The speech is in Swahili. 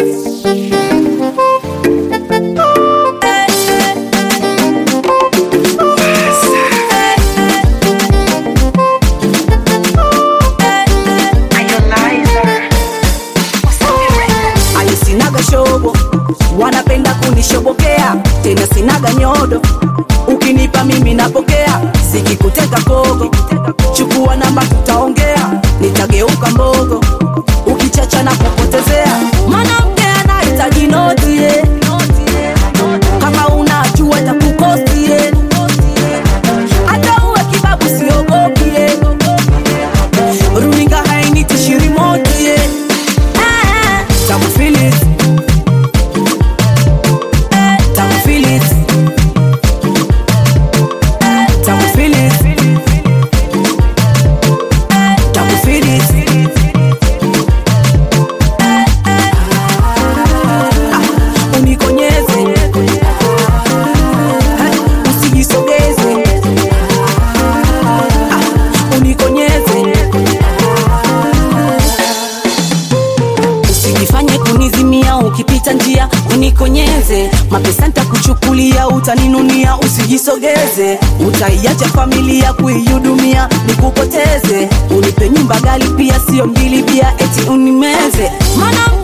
ali sinaga shobo wanapenda kunishobokea tena sinaga nyodo ukinipa mimi napokea sikikuteka kogo chukua namba tutaongea nitageuka mbogo ukichacha na kupotezea mwanamke anahitaji noti eh. kama unajua takukosti eh. hata uwe kibabu siogopi eh. runinga hainitishi rimoti eh. Ah, tamu feel it. Tamu feel it. Tamu feel it. Tamu feel it. Ah, unikonyeze Eh, usijisogeze Ah, unikonyeze usijifanye kunizimia ukipita njia unikonyeze mapesa ntakuchukulia utaninunia usijisogeze utaiacha familia kuihudumia nikupoteze unipe nyumba gali pia sio mbili bia eti unimeze mwanamke